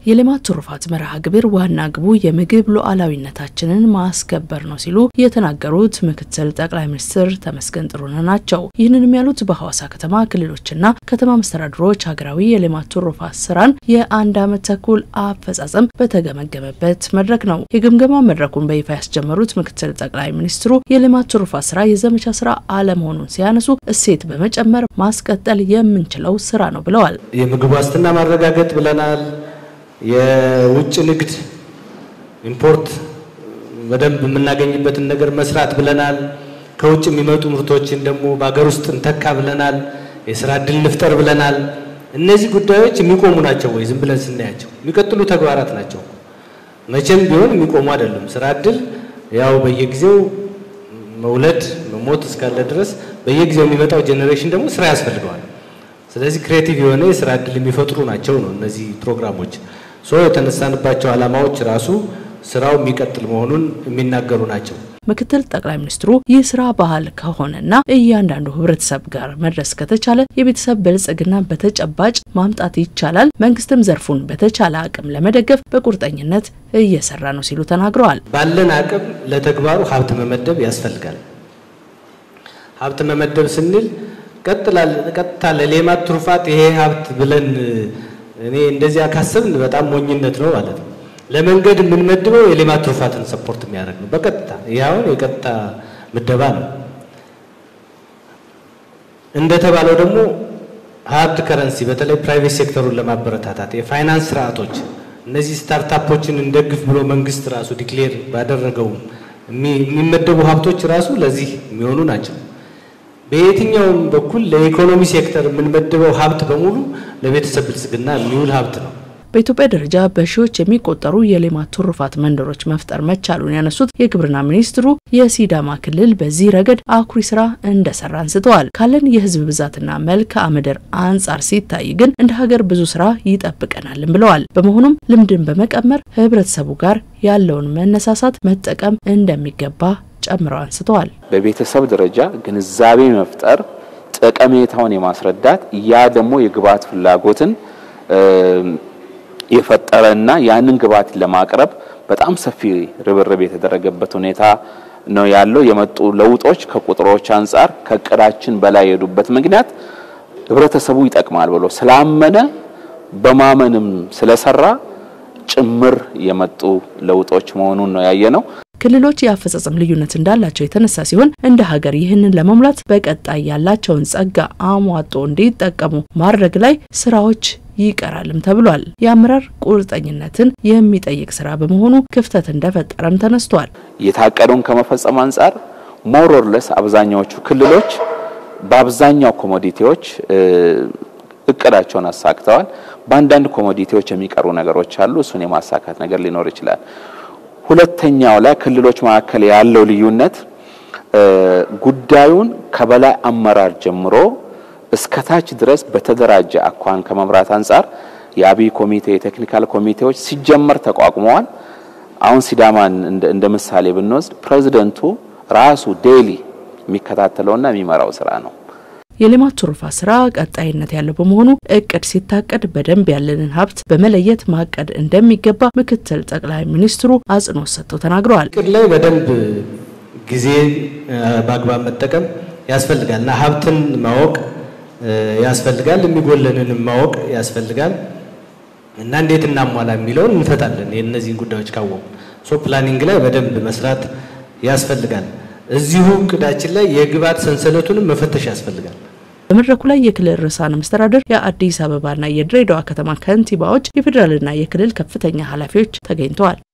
የሌማት ትሩፋት መርሃ ግብር ዋና ግቡ የምግብ ሉዓላዊነታችንን ማስከበር ነው ሲሉ የተናገሩት ምክትል ጠቅላይ ሚኒስትር ተመስገን ጥሩነህ ናቸው። ይህንንም ያሉት በሐዋሳ ከተማ ክልሎችና ከተማ መስተዳድሮች ሀገራዊ የሌማት ትሩፋት ስራን የአንድ ዓመት ተኩል አፈጻጸም በተገመገመበት መድረክ ነው። የግምገማ መድረኩን በይፋ ያስጀመሩት ምክትል ጠቅላይ ሚኒስትሩ የሌማት ትሩፋት ስራ የዘመቻ ስራ አለመሆኑን ሲያነሱ እሴት በመጨመር ማስቀጠል የምንችለው ስራ ነው ብለዋል። የምግብ ዋስትና ማረጋገጥ ብለናል። የውጭ ንግድ ኢምፖርት በደንብ የምናገኝበትን ነገር መስራት ብለናል። ከውጭ የሚመጡ ምርቶችን ደግሞ በሀገር ውስጥ እንተካ ብለናል። የስራ እድል እንፍጠር ብለናል። እነዚህ ጉዳዮች የሚቆሙ ናቸው ወይ? ዝም ብለን ስናያቸው የሚቀጥሉ ተግባራት ናቸው። መቼም ቢሆን የሚቆሙ አይደሉም። ስራ እድል ያው በየጊዜው መውለድ መሞት እስካለ ድረስ በየጊዜው የሚመጣው ጄኔሬሽን ደግሞ ስራ ያስፈልገዋል። ስለዚህ ክሬቲቭ የሆነ የስራ እድል የሚፈጥሩ ናቸው ነው እነዚህ ፕሮግራሞች ሶ የተነሳንባቸው ዓላማዎች ራሱ ስራው የሚቀጥል መሆኑን የሚናገሩ ናቸው። ምክትል ጠቅላይ ሚኒስትሩ ይህ ስራ ባህል ከሆነና እያንዳንዱ ህብረተሰብ ጋር መድረስ ከተቻለ የቤተሰብ ብልጽግና በተጨባጭ ማምጣት ይቻላል። መንግስትም ዘርፉን በተቻለ አቅም ለመደገፍ በቁርጠኝነት እየሰራ ነው ሲሉ ተናግረዋል። ባለን አቅም ለተግባሩ ሀብት መመደብ ያስፈልጋል። ሀብት መመደብ ስንል ቀጥታ ለሌማት ትሩፋት ይሄ ሀብት ብለን እኔ እንደዚያ ካሰብን በጣም ሞኝነት ነው ማለት ነው። ለመንገድ የምንመድበው የሌማት ትሩፋትን ሰፖርት የሚያደርግ ነው በቀጥታ ይህ አሁን የቀጥታ ምደባ ነው። እንደተባለው ደግሞ ሀርድ ከረንሲ በተለይ ፕራይቬት ሴክተሩን ለማበረታታት የፋይናንስ ስርዓቶች እነዚህ ስታርታፖችን እንደግፍ ብሎ መንግስት ራሱ ዲክሌር ባደረገው የሚመደቡ ሀብቶች ራሱ ለዚህ የሚሆኑ ናቸው። በየትኛውም በኩል ለኢኮኖሚ ሴክተር የምንመድበው ሀብት በሙሉ ለቤተሰብ ብልጽግና የሚውል ሀብት ነው። በኢትዮጵያ ደረጃ በሺዎች የሚቆጠሩ የሌማት ትሩፋት መንደሮች መፍጠር መቻሉን ያነሱት የግብርና ሚኒስትሩ የሲዳማ ክልል በዚህ ረገድ አኩሪ ስራ እንደሰራ አንስተዋል። ካለን የህዝብ ብዛትና መልክዓ ምድር አንጻር ሲታይ ግን እንደ ሀገር ብዙ ስራ ይጠብቀናልም ብለዋል። በመሆኑም ልምድን በመቀመር ህብረተሰቡ ጋር ያለውን መነሳሳት መጠቀም እንደሚገባ ጨምረው አንስተዋል። በቤተሰብ ደረጃ ግንዛቤ መፍጠር፣ ጠቀሜታውን የማስረዳት ያ ደግሞ የግብዓት ፍላጎትን የፈጠረና ያንን ግብዓት ለማቅረብ በጣም ሰፊ ርብርብ የተደረገበት ሁኔታ ነው ያለው። የመጡ ለውጦች ከቁጥሮች አንጻር ከእቅዳችን በላይ የሄዱበት ምክንያት ህብረተሰቡ ይጠቅማል ብሎ ስላመነ በማመንም ስለሰራ ጭምር የመጡ ለውጦች መሆኑን ነው ያየ ነው። ክልሎች የአፈጻጸም ልዩነት እንዳላቸው የተነሳ ሲሆን እንደ ሀገር ይህንን ለመሙላት በቀጣይ ያላቸውን ጸጋ አሟጦ እንዲጠቀሙ ማድረግ ላይ ስራዎች ይቀራልም ተብሏል። የአመራር ቁርጠኝነትን የሚጠይቅ ስራ በመሆኑ ክፍተት እንደፈጠረም ተነስቷል። የታቀደውን ከመፈጸም አንጻር ሞሮርለስ አብዛኛዎቹ ክልሎች በአብዛኛው ኮሞዲቲዎች እቅዳቸውን አሳክተዋል። በአንዳንድ ኮሞዲቲዎች የሚቀሩ ነገሮች አሉ። እሱን የማሳካት ነገር ሊኖር ይችላል። ሁለተኛው ላይ ክልሎች መካከል ያለው ልዩነት ጉዳዩን ከበላይ አመራር ጀምሮ እስከታች ድረስ በተደራጀ አኳን ከመምራት አንጻር የአብይ ኮሚቴ የቴክኒካል ኮሚቴዎች ሲጀመር ተቋቁመዋል። አሁን ሲዳማን እንደ ምሳሌ ብንወስድ ፕሬዚደንቱ ራሱ ዴይሊ የሚከታተለውና የሚመራው ስራ ነው። የሌማት ትሩፋት ስራ ቀጣይነት ያለው በመሆኑ እቅድ ሲታቀድ በደንብ ያለንን ሀብት በመለየት ማቀድ እንደሚገባ ምክትል ጠቅላይ ሚኒስትሩ አጽንኦት ሰጥተው ተናግረዋል። እቅድ ላይ በደንብ ጊዜ በአግባብ መጠቀም ያስፈልጋል እና ሀብትን ማወቅ ያስፈልጋል፣ የሚጎለንን ማወቅ ያስፈልጋል እና እንዴት እናሟላ የሚለውን እንፈታለን። የእነዚህን ጉዳዮች ካወቁ ሶ ፕላኒንግ ላይ በደንብ መስራት ያስፈልጋል። እዚሁ እቅዳችን ላይ የግብዓት ሰንሰለቱንም መፈተሽ ያስፈልጋል። በመድረኩ ላይ የክልል ርዕሳነ መስተዳድር፣ የአዲስ አበባና የድሬዳዋ ከተማ ከንቲባዎች፣ የፌዴራልና የክልል ከፍተኛ ኃላፊዎች ተገኝተዋል።